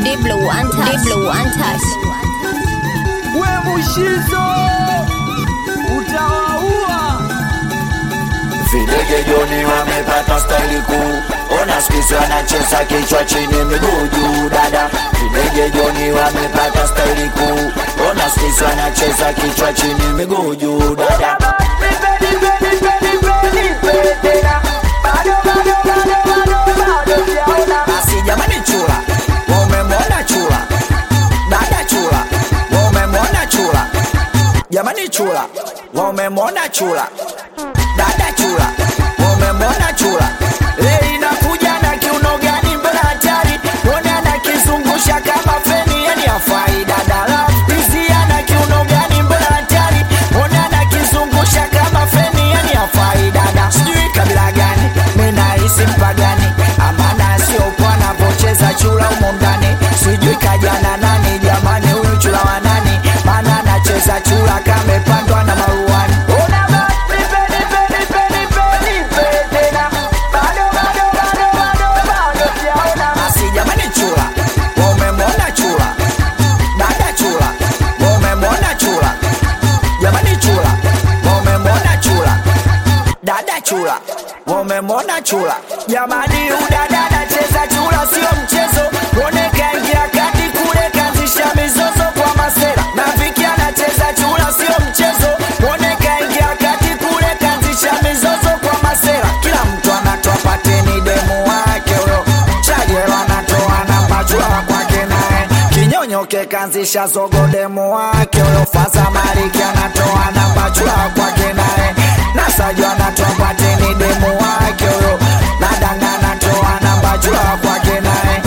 Diblo one touch. Diblo one touch. we mushizo utawaua Videge Joni wamepata staili kuu, ona skisi wanacheza kichwa chini miguu juu dada. Videge Joni wamepata staili kuu, ona skisi wanacheza kichwa chini miguu juu dada. Basi jamani, chula wamemwona chula, dada chula wamemwona chula, jamani chula wamemwona chula dada chula wamemwona chula leo inakuja na kiuno gani mbele hatari mwone anakizungusha kama feni yani afai dada la hizi ana kiuno gani mbele hatari mwone anakizungusha kama feni yani afai dada sijui kabila gani minahisi mpagani amana siokuwa anavyocheza chula humo ndani sijui kajana nani jamani huyu chula wa nani maana anacheza chula kamepandwa na maruani Una basi, peni, peni, peni, peni, peni, tena. Bado, bado, bado, bado, bado sijaona. Basi jamani chula wamemwona chula dada chula wamemwona chula jamani chula wamemwona chula dada chula wamemwona chula jamani udada anacheza chula sio mchezo mwone kaingia kati kule kaanzisha mizozo kwa masera na viki anacheza chula sio mchezo mwone kaingia kati kule kaanzisha mizozo kwa masera kila mtu anatoa pateni demu wake huyo chajelo anatoa namba chula kwake naye kinyonyoke kaanzisha zogo demu wake huyo faza mariki anatoa namba chula kwake naye nasajo anatoa pateni demu wake huyo nadanga anatoa namba chula kwake naye